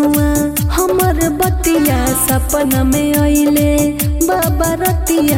मजनुआ हमर बतिया सपना में अइले बाबा रतिया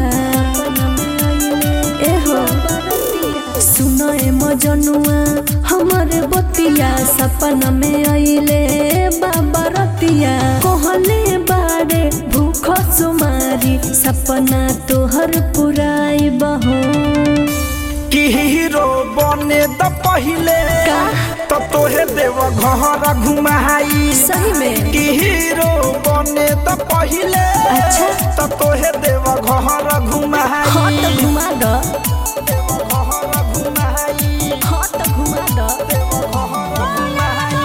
एहो सुनए मजनुआ हमर बतिया सपना में अइले बाबा रतिया कहले बारे भूख सुमारी सपना तोहर पुराई बहो कि हीरो बने त पहिले का? त तोहे देव घर घुमाई सही में कि हीरो बने त पहिले अच्छा। त तोहे देव घर घुमाई हाँ तो घुमा दो घर घुमाई हाँ तो घुमा दो घर घुमाई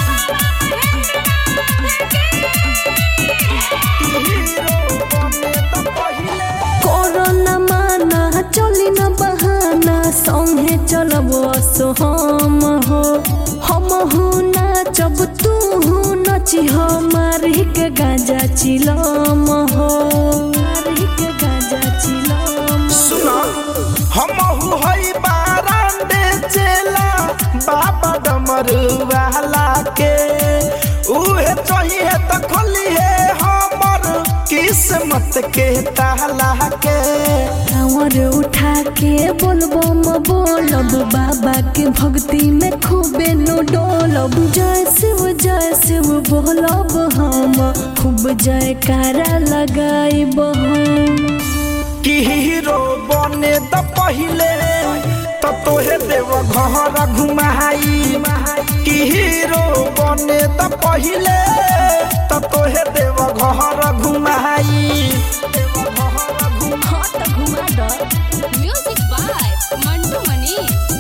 कि हीरो बने त पहिले कोरोना माना चली न बहाना संगे चलब सो हम हो हम हूँ नाचब तू हूँ नची हो मारी के गाजा चिलम हो मारी के गाजा चिलम सुना हम हई बारांडे चेला बाबा डमरुआला के उहे चाहिए त खोलिए हमर किस्मत के ताला के कांवर उठा के बोलबो म बोलब बाबा के भक्ति में खूबे नो डोलब जय शिव जय शिव बोलब हम खूब जयकारा लगाइब हम कि हीरो बने त पहिले त तोहे देव घर घुमाई कि हीरो बने त पहिले त तोहे देव घर घुमाई हाँ तो घुमा दो Music by Mantu Mani.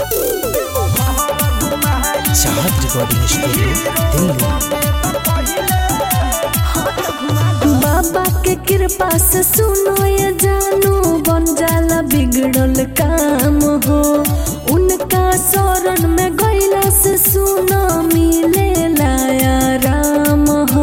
Chahat recording studio Delhi बाबा के कृपा से सुनो ये जानू बन जाला बिगड़ल काम हो उनका शरण में गईला से सुनो मिले लाया राम हो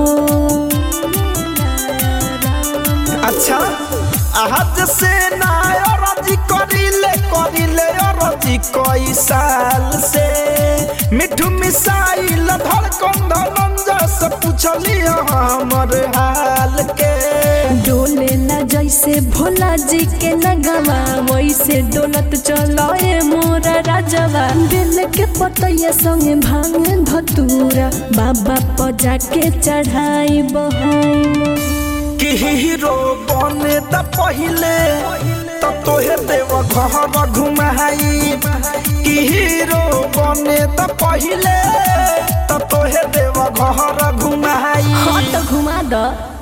अच्छा आज से ना अरजी करिले करिले अरजी कई साल से मिठू मिसाइल धड़कन धनंजा से पूछली हमर हाल के डोले ला जैसे भोला जी के नगवा वैसे डोलत चलो ए मोरा राजवा दिल के पतैया संगे भांग धतूरा बाबा पजा के चढ़ाई बहू कि हीरो बने त पहिले त तोहे देव घर घुमाई कि हीरो बने त पहिले त तोहे देव घर घुमाई हाँ तो घुमा दो